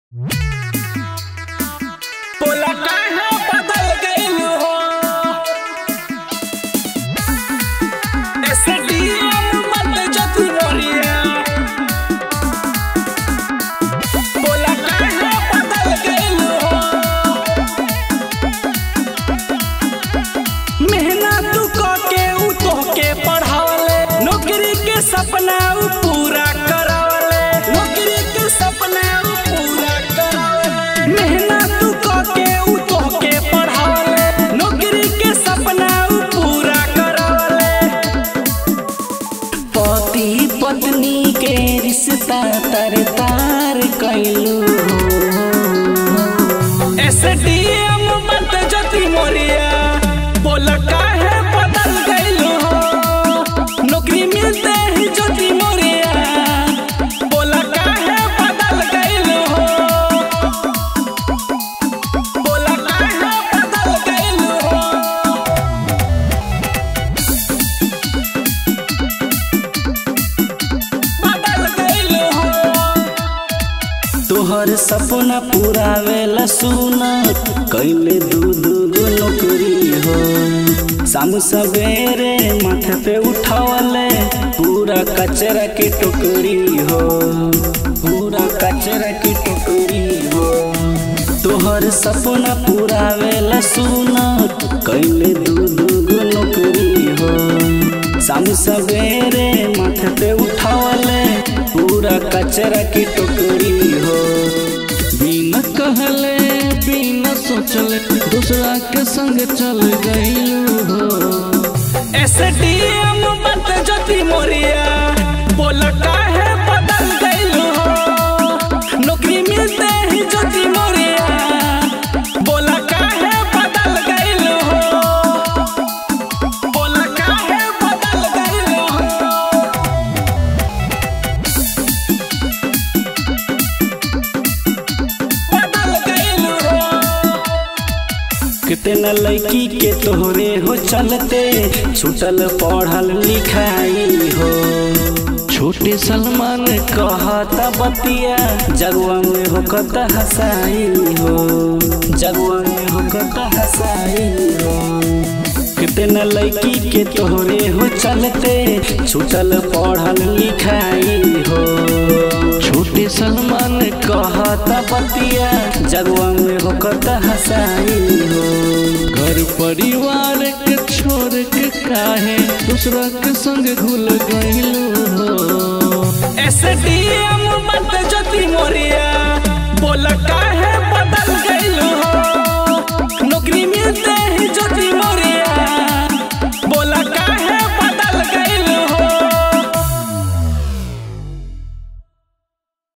तोला काहे बदल गइल हो एसडीएम मत जतु मोरिया तोला काहे बदल गइल हो मेहनत के उ तोहके पढ़ावले नौकरी के सपना उ पूरा करावले नौकरी के सपना उ पूरा करावले मेहनत के उ तोहके पढ़ावले नौकरी के सपना उ पूरा करावले पति पत्नी के रिश्ता तर तार कैलू एसडीएम बंद ज्योति मोरिया बोल काहे बदल गइलू हो नौकरी मिलते ही ज्योति मोरिया बोल काहे बदल गइलू हो बोल काहे बदल गइलू हो बदल गइलू हो तोहर सपना पूरावेला सुना कैले दू दू गो नौकरी हो शाम सवेरे माथे पे उठावले पूरा कचरा की टोकरी हो पूरा कचरा की टोकरी हो तोहर सपना पूरावेला सुना कैले दू दू गो नौकरी हो शाम सवेरे माथे पे उठावले पूरा कचरा की टोकरी हो बिना कहले बिना सोचले दूसरा के संग चल गइलू हो एसडीएम बंद ज्योति मोरिया बोल काहे बदल गइलू हो नौकरी मिलते ही ज्योति मोरिया बोल काहे बदल गइलू हो बोल काहे बदल गइलू हो बदल गइलू हो कितना लड़की के तोहरे हो चलते छूटल पढ़ल लिखाई हो छोटे सलमान कहता बतिया जगुआ में होकत हसाई हो जगुआ में होकत हसाई हो कितना लड़की के तोहरे हो चलते छूटल पढ़ल लिखाई हो छोटे सलमान कहता बतिया जगुआ में होकत हसाई हो घर परिवार के छोड़ के काहे दूसरा के संग घुल गइलू हो एसडीएम बंद ज्योति मोरी